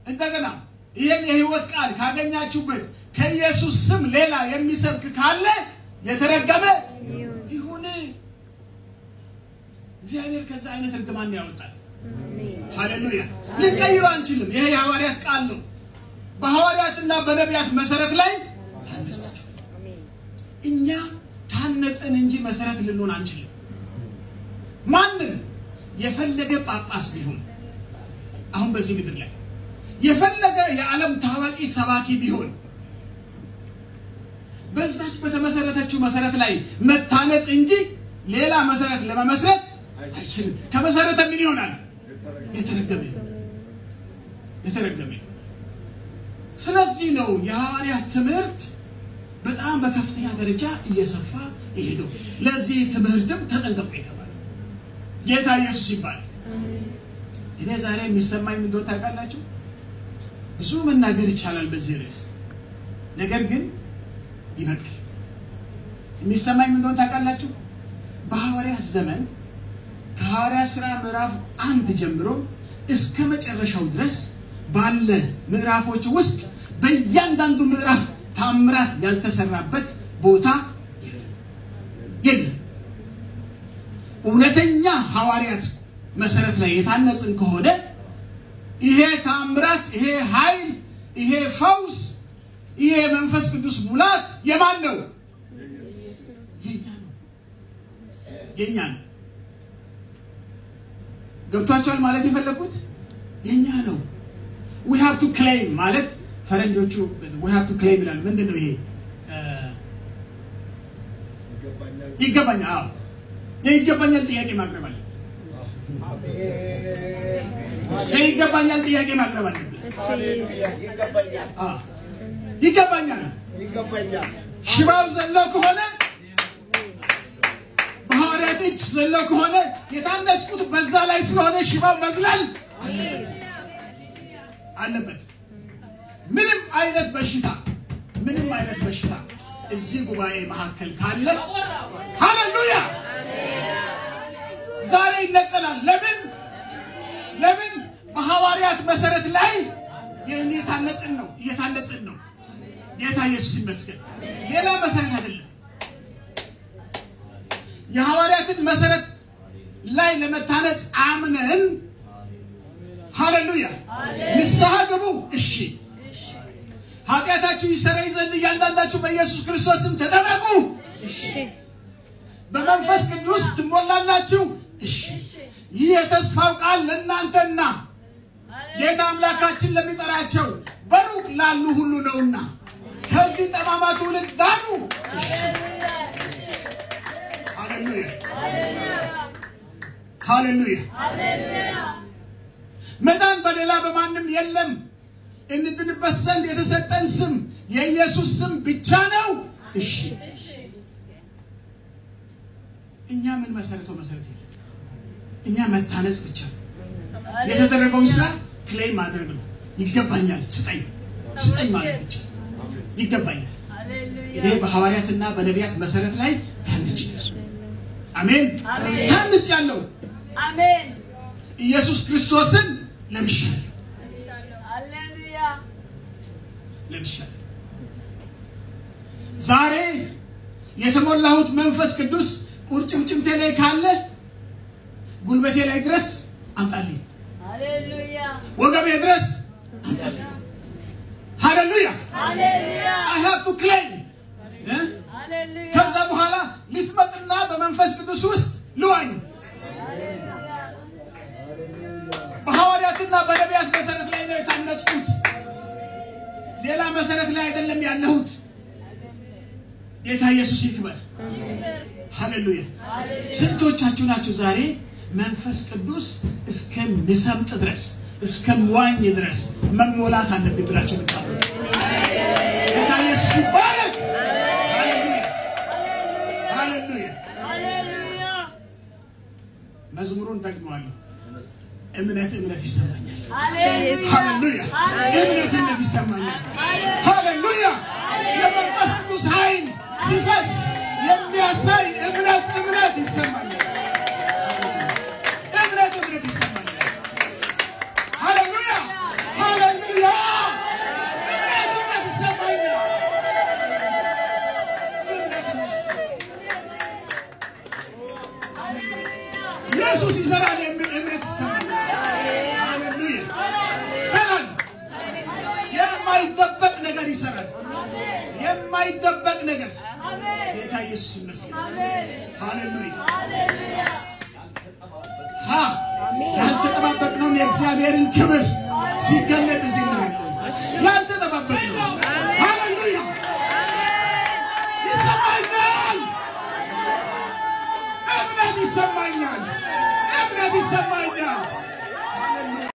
እንደገና ይህን የህይወት ቃል ካገኛችሁበት ከኢየሱስ ስም ሌላ የሚሰብክ ካለ የተረገመ ይሁን። እግዚአብሔር ከዛ አይነት እርግማን ያወጣል። ሃሌሉያ! ልንቀይሮ አንችልም። ይሄ የሐዋርያት ቃል ነው። በሐዋርያትና በነቢያት መሰረት ላይ ታነጻችሁ። እኛ ታነጽን እንጂ መሰረት ልንሆን አንችልም። ማንም የፈለገ ጳጳስ ቢሆን አሁን በዚህ ምድር ላይ የፈለገ የዓለም ታዋቂ ሰባኪ ቢሆን በዛች በተመሰረተችው መሰረት ላይ መታነጽ እንጂ ሌላ መሰረት ለመመስረት አይችልም። ከመሰረተ ምን ይሆናል? የተረገመ ይሆናል። የተረገመ ይሆናል። ስለዚህ ነው የሐዋርያት ትምህርት በጣም በከፍተኛ ደረጃ እየሰፋ የሄደው። ለዚህ ትምህርትም ተጠንቀቁ የተባለ ጌታ ኢየሱስ ይባላል። እኔ ዛሬ የሚሰማኝ ምን እንደሆነ ታውቃላችሁ? ብዙ መናገር ይቻላል በዚህ ርዕስ፣ ነገር ግን ይበቃል። የሚሰማኝ ምን እንደሆነ ታውቃላችሁ? በሐዋርያት ዘመን ከሐዋርያት ሥራ ምዕራፍ አንድ ጀምሮ እስከ መጨረሻው ድረስ ባለ ምዕራፎች ውስጥ በእያንዳንዱ ምዕራፍ ታምራት ያልተሰራበት ቦታ የለም የለም። እውነተኛ ሐዋርያት መሰረት ላይ የታነጽን ከሆነ ይሄ ታምራት፣ ይሄ ኃይል፣ ይሄ ፈውስ፣ ይሄ መንፈስ ቅዱስ ሙላት የማን ነው? የኛ ነው። የኛ ነው። ገብቷቸዋል ማለት የፈለኩት የኛ ነው። ዊ ሃቭ ቱ ክሌም ማለት ፈረንጆቹ ዊ ሃቭ ቱ ክሌም ይላሉ። ምንድን ነው ይሄ? ይገባኛል። አዎ የይገባኛል ጥያቄ ማቅረብ አለ። የይገባኛል ጥያቄ ማቅረብ አለብን። አዎ ይገባኛል። ይገባኛል። ሽባው ዘለው ከሆነ በሐዋርያት እጅ ዘለው ከሆነ የታነጽኩት በዛ ላይ ስለሆነ ሽባው መዝለል አለበት አለበት። ምንም አይነት በሽታ ምንም አይነት በሽታ እዚህ ጉባኤ መካከል ካለ ሃሌሉያ ዛሬ ይነቀላል። ለምን ለምን? በሐዋርያት መሰረት ላይ እየታነጽን ነው እየታነጽን ነው። ጌታ ኢየሱስ ይመስገን። ሌላ መሰረት አይደለም። የሐዋርያትን መሰረት ላይ ለመታነጽ አምነን ሃሌሉያ ንስሐ ግቡ። እሺ ኃጢአታችሁ ይሰረይ ዘንድ እያንዳንዳችሁ በኢየሱስ ክርስቶስ ስም ተጠመቁ። በመንፈስ ቅዱስ ትሞላላችሁ። እሺ ይህ የተስፋው ቃል ለእናንተና ጌታ አምላካችን ለሚጠራቸው በሩቅ ላሉ ሁሉ ነውና ከዚህ ጠማማ ትውልድ ዳኑ። ሃሌሉያ ሃሌሉያ። መዳን በሌላ በማንም የለም፣ እንድንበት ዘንድ የተሰጠን ስም የኢየሱስ ስም ብቻ ነው። እሺ እኛ ምን መሰረተው መሰረት የለም። እኛ መታነጽ ብቻ ነው። የተደረገውን ስራ ክሌም ማድረግ ነው። ይገባኛል፣ ስጠኝ ስጠኝ ማለት ብቻ ይገባኛል። እኔ በሐዋርያትና በነቢያት መሰረት ላይ ታንጭ አሜን ታንጽ ያለው አሜን ኢየሱስ ክርስቶስን ለምሻለሁ ሃሌሉያ ለምሻለሁ። ዛሬ የተሞላሁት መንፈስ ቅዱስ ቁርጭምጭምቴ ላይ ካለ ጉልበቴ ላይ ድረስ አምጣልኝ፣ ሃሌሉያ ወገቤ ድረስ አምጣልኝ። ሃሌሉያ ሃሌሉያ አይ ሃቭ ቱ ክሌም እ ሃሌሉያ ከዛ በኋላ ልስመጥና በመንፈስ ቅዱስ ውስጥ ልዋኝ። በሐዋርያትና በነቢያት መሰረት ላይ ነው የታነጽኩት። ሌላ መሰረት ላይ አይደለም ያለሁት። ጌታ ኢየሱስ ይክበር። ሃሌሉያ። ስንቶቻችሁ ናችሁ ዛሬ መንፈስ ቅዱስ እስከሚሰምጥ ድረስ እስከምዋኝ ድረስ መሞላት አለብኝ ብላችሁ ብታሉ ጌታ ኢየሱስ ይባረክ። ሃሌሉያ ሃሌሉያ። ሃሌሉያ መዝሙሩን ደግመዋለሁ። እምነት እምነት ይሰማኛል። ሃሌሉያ ሃሌሉያ እምነት እምነት ይሰማኛል። ሃሌሉያ የመንፈስ ቅዱስ ኃይል ሲፈስ የሚያሳይ እምነት እምነት ይሰማኛል። እምነት እምነት ይሰማኛል። ሃሌሉያ ሃሌሉያ ኢየሱስ ይሰራል የሚል እምነት ይሰማኛል። ሃሌሉያ ይሰራል። የማይደበቅ ነገር ይሰራል። የማይደበቅ ነገር ጌታ ኢየሱስ ይመስገን። ሃሌሉያ ሀ ያልተጠባበቅነውን የእግዚአብሔርን ክብር ሲገለጥ እዚህ እናያለን። ያልተጠባበቅነው ሃሌሉያ ይሰማኛል። እምነት ይሰማኛል። እምነት ይሰማኛል።